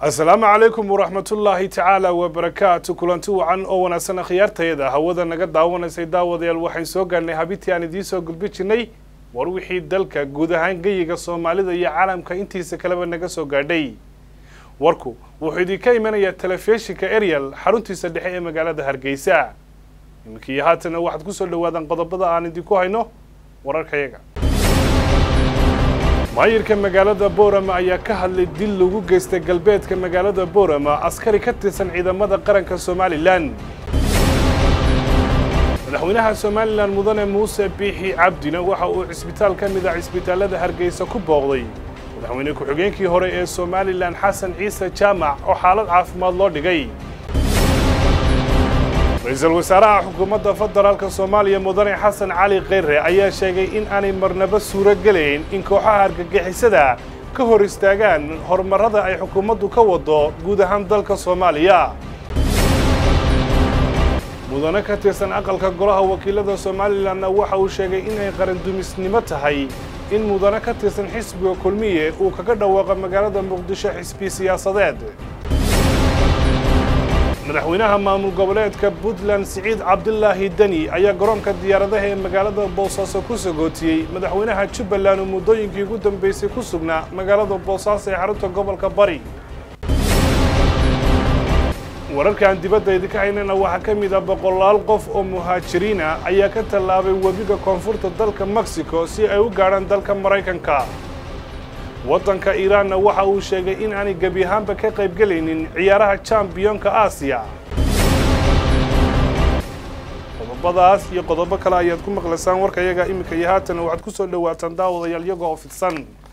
asalaamu calaykum waraxmatullaahi tacaala wabarakaatu kulanti wacan oo wanaagsan akhyaartayada hawada naga daawanaysay daawadayaal waxaan soo gaarnay habitii aan idiin soo gudbi jirnay war wixii dalka guud ahaan geyiga soomaalida iyo caalamka intiisa kaleba naga soo gaadhay warku wuxuu idinka imanayaa telefishinka ariel xaruntiisa dhexe ee magaalada hargeysa iminkii haatana waxaad kusoo dhawaadaan qodobada aan idinku hayno wararkayaga maayirka magaalada boorama ayaa ka hadlay dil lagu geystay galbeedka magaalada boorama askari ka tirsan ciidamada qaranka somalilan madaxweynaha somalilan mudane muuse biixi cabdina waxa uu cisbitaal ka mid ah cisbitaalada hargeysa ku booqday madaxweyne ku-xigeenkii hore ee somalilan xasan ciise jaamac oo xaalad caafimaad loo dhigay ra-iisul wasaaraha xukuumadda federaalka soomaaliya mudane xasan cali kheyre ayaa sheegay in aanay marnaba suuro gelayn in kooxaha argagixisada ka hor istaagaan horumarrada ay xukuumaddu ka wado guud ahaan dalka soomaaliya mudane ka tirsan aqalka golaha wakiilada somalilanna waxa uu sheegay inay qarandumisnimo tahay in mudane ka tirsan xisbiga kulmiye uu kaga dhawaaqo magaalada muqdisho xisbi siyaasadeed madaxweynaha maamul goboleedka puntland siciid cabdilaahi deni ayaa garoonka diyaaradaha ee magaalada boosaaso ku sagootiyey madaxweynaha jubbaland oo muddooyinkii ugu dambeysay ku sugnaa magaalada boosaaso ee xarunta gobolka bari wararkaan dibadda idinka haynana waxaa ka mid ah boqolaal qof oo muhaajiriina ayaa ka tallaabay webiga koonfurta dalka mexico si ay u gaadhaan dalka maraykanka waddanka iiraanna waxa uu sheegay in aanay gebi ahaanba ka qaybgelaynin ciyaaraha jambiyonka aasiya qodobadaas iyo qodobo kale ayaad ku maqlaysaan warkayaga iminka iyo haatan waxaad ku soo dhowaataan daawadayaal iyagoo oo fidsan